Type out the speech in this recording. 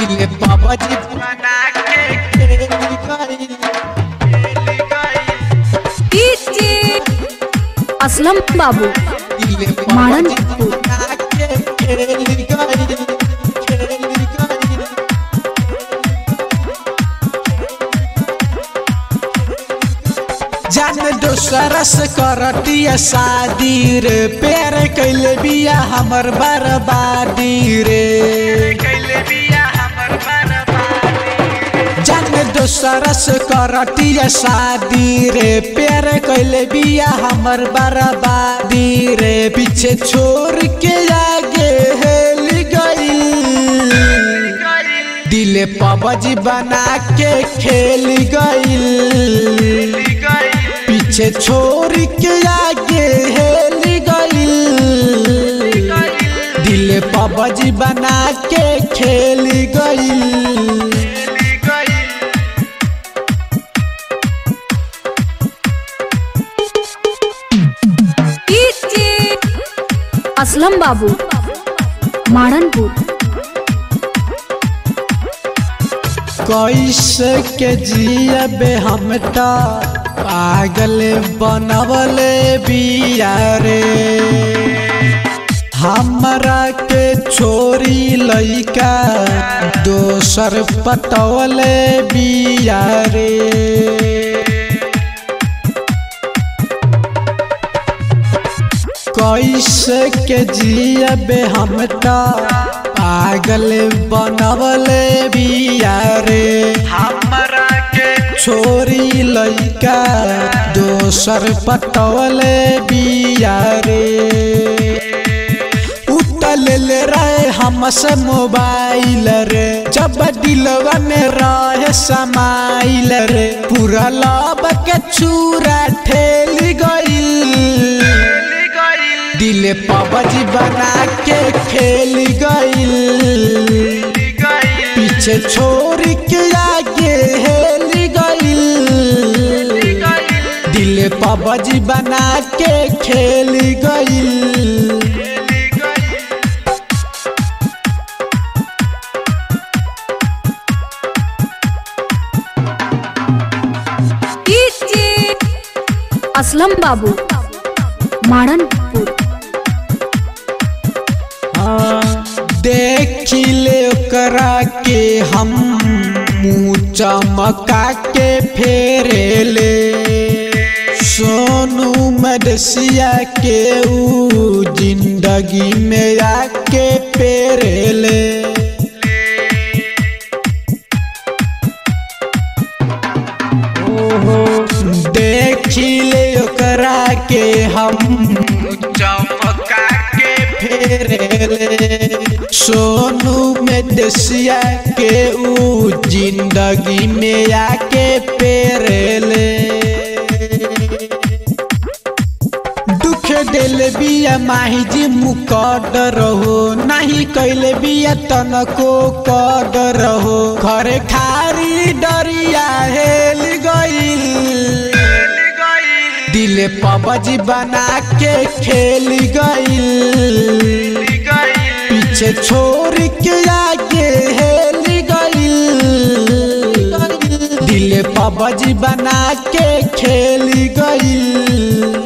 दिले बाबा जी बना के खेल गइल खेल गइल डीजे असलम बाबू दिले बाबा जी माणनपुर। बना के खेल गइल खेल गइल जान दोसरा से करतिया शादी रे प्यार कैले बिया हमर बर्बादी रे कैले बिया हमर बर्बादी जान दोसरा से करतिया शादी रे प्यार कैले बिया हमर बर्बादी रे पीछे छोड़ के आगे हेल गई दिले पबजी बना के खेल गइल पीछे छोड़ के आगे हेल गइल दिले पबजी बना के खेल गइल डीजे असलम बाबू माणनपुर कैसे के जियबे हम त पागल बनवले बिया रे हमरा के छोरी लइका दोसर पटवले बिया रे कैसे के जियबे हम त पागल बनवले बिया रे हमरा के छोरी लइका दोसर पटवले बिया रे उतल ले रहे हमसे मोबाइल रे जब दिलवा में रहे समाइल रे पूरा लब के चूरा ठेल गइल दिले पबजी बना के खेल गइल पीछे छोड़ के आगे हेल गइल दिले पबजी बना के खेल गइल डीजे असलम बाबू माणनपुर देखिले ओकरा के हम मुँह चमका के फेरेले सोनू मदसिया के ऊ जिंदगी में आके पेरेले देखिले ओकरा के हम चमका के फेरेले सोनू में दसिया के ऊ जिंदगी में आके पेरेले दुख दिल बिया माही जी मुकद रहो नहीं कैले बिया तनको कद रहो घरे खारी डरिया हेल गइल दिले पबजी बना के खेल गइल पीछे छोड़ के आगे हेल गइल दिले पबजी बना के खेल गइल